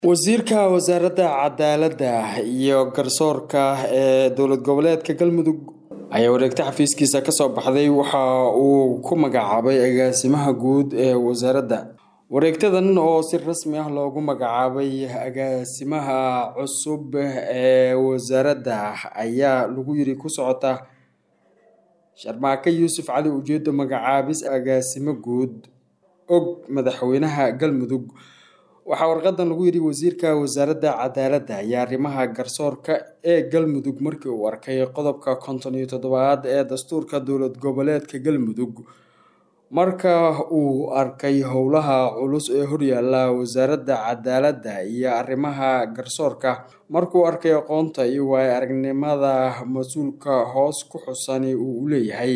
wasiirka wasaaradda cadaaladda iyo garsoorka ee dowlad goboleedka galmudug ayaa wareegta xafiiskiisa kasoo baxday waxa uu ku magacaabay agaasimaha guud ee wasaaradda wareegtadan oo si rasmi ah loogu magacaabay agaasimaha cusub ee wasaaradda ayaa lagu yiri ku socota sharmaake yuusuf cali ujeedo magacaabis agaasimo guud og madaxweynaha galmudug waxaa warqadan lagu yidhi wasiirka wasaaradda cadaaladda iyo arrimaha garsoorka ee galmudug markii uu arkay qodobka konton iyo toddobaad ee dastuurka dowlad goboleedka galmudug marka uu arkay howlaha culus ee horyaala wasaaradda cadaaladda iyo arrimaha garsoorka markuu arkay aqoonta iyo waayo aragnimada mas-uulka hoos ku xusani uu leeyahay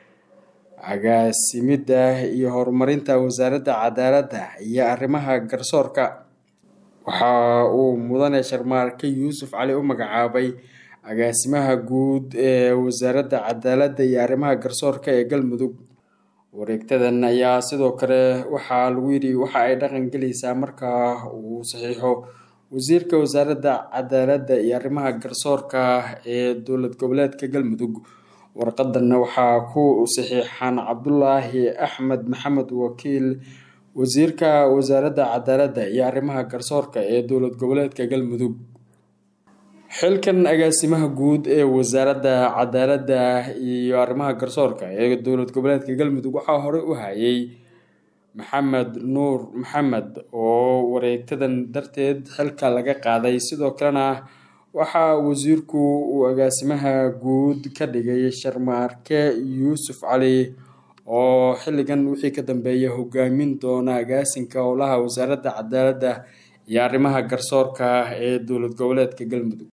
agaasimidda iyo horumarinta wasaaradda cadaaladda iyo arrimaha garsoorka waxa uu mudane sharmaarke yuusuf cali u magacaabay agaasimaha guud ee wasaaradda cadaaladda iyo arrimaha garsoorka ee galmudug wareegtadan ayaa sidoo kale waxaa lagu yidhi waxa ay dhaqan gelaysaa marka uu saxiixo wasiirka wasaaradda cadaaladda iyo arrimaha garsoorka ee dowlad goboleedka galmudug warqadanna waxaa ku saxiixan cabdulaahi axmed maxamed wakiil wasiirka wasaaradda cadaaladda iyo arrimaha garsoorka ee dowlad goboleedka galmudug xilkan agaasimaha guud ee wasaaradda cadaaladda iyo arrimaha garsoorka ee dowlad goboleedka galmudug waxaa horey u hayay maxamed nuur maxamed oo wareegtadan darteed xilka laga qaaday sidoo kalena waxaa wasiirku uu agaasimaha guud ka dhigay sharmaarke yuusuf cali oo xilligan wixii ka dambeeya hogaamin doona agaasinka howlaha wasaaradda cadaaladda iyo arrimaha garsoorka ee dowlad goboleedka galmudug